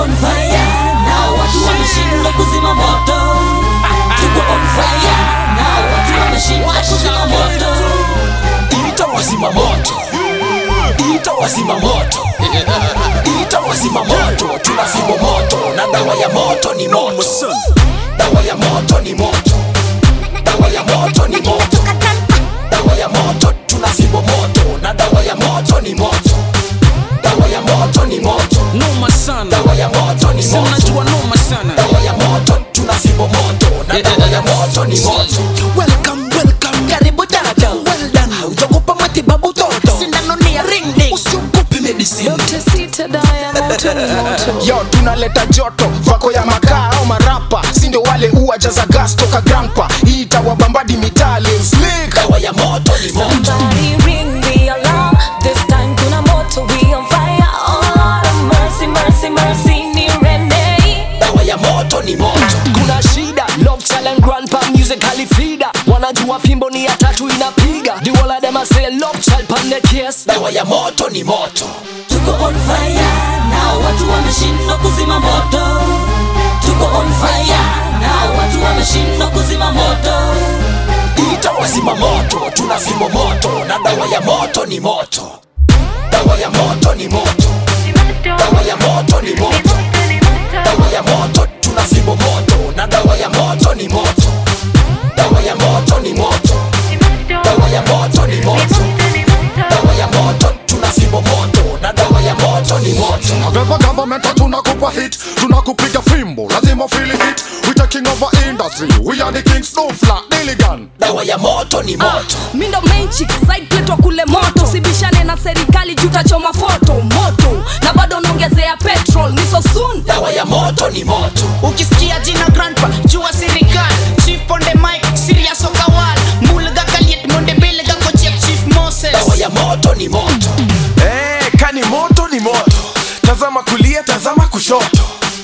on fire na watu wameshindwa kuzima moto tuko on fire na watu wameshindwa kuzima moto ita wazima moto ita wazima moto ita wazima moto tuna fimbo moto na dawa ya moto ni moto dawa ya moto ni moto dawa ya moto ni moto dawa ya moto tuna fimbo moto na dawa ya moto ni moto dawa ya moto ni moto noma sana dawa ya moto ni Sema moto najua noma sana dawa ya moto tuna fimbo moto na dawa ya moto ni moto Welcome, welcome, karibu dada. Well done. Haujakupa matibabu toto. Sindano ni ya ring ding. Usiogope medicine. yo tunaleta joto vako ya makaa au marapa sindo wale uwajaza gas toka grandpa hii itawabambadi mitali slick dawa ya moto ni moto Somebody ring the alarm. This time kuna moto, we on fire. Oh Lord of mercy, mercy, mercy, ni Renee. dawa ya moto ni moto kuna shida love challenge grandpa music halifida wanajua fimbo ni ya tatu inapiga the whole of them a say love child pan the case dawa ya moto ni moto tuko on fire na watu wameshindwa kuzima moto tuko on fire na watu wameshindwa kuzima moto ita wazima moto tuna fimbo moto na dawa ya moto ni moto dawa ya moto ni moto dawa ya moto ni moto dawa ya moto tuna fimbo moto na dawa ya moto ni moto dawa ya moto ni moto dawa ya moto ni moto dawa ya moto tuna fimbo moto na dawa ya moto ni moto Never government tunakupa hit tunakupiga fimbo lazima feel it we taking over industry we are the kings no flat Dilligan dawa ya moto ni moto mi ndo main chick side plate wa kule moto sibishane na serikali juu tachoma foto moto na bado unaongezea petrol ni so soon dawa ya moto ni moto ukisikia jina grandpa jua serikal chief on the mic serious okawal mulga kaliet monde belga kochep chief moses dawa ya moto ni moto hey, kani moto ni moto tazama kulia tazama kushoto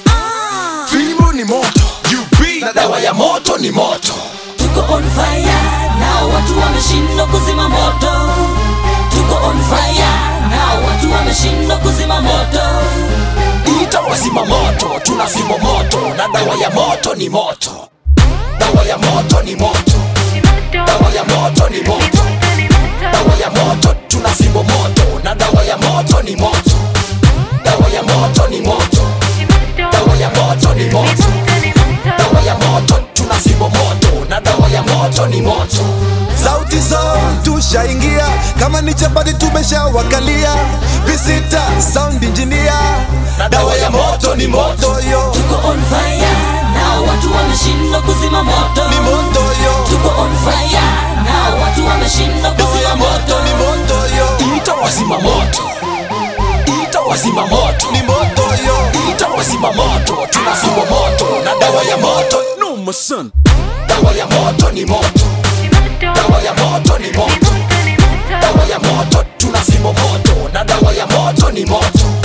fimbo ni moto UB na dawa ya moto ni moto tuko on fire na watu wameshindwa kuzima moto tuko on fire na watu wameshindwa kuzima moto ita wazima moto tuna fimbo moto na dawa ya moto ni moto dawa ya moto ni moto dawa ya moto ni moto dawa ya moto tuna fimbo moto na dawa ya moto ni moto dawa ya moto ni moto dawa ya moto ni moto dawa ya moto tuna fimbo moto na dawa ya moto ni moto sauti zao tushaingia kama ni chapati tumeshawakalia visita sound engineer dawa ya moto ni moto yo tuko on fire na watu wameshindwa kuzima moto ni moto yo tuko on fire na watu wameshindwa dawa kuzima ya moto moto ni moto yo ita wazima moto ita wazima moto ni moto yo ita wazima moto tuna fimbo moto na dawa ya moto noma sana dawa ya moto ni moto dawa ya moto ni moto dawa ya moto tuna fimbo moto na dawa ya moto ni moto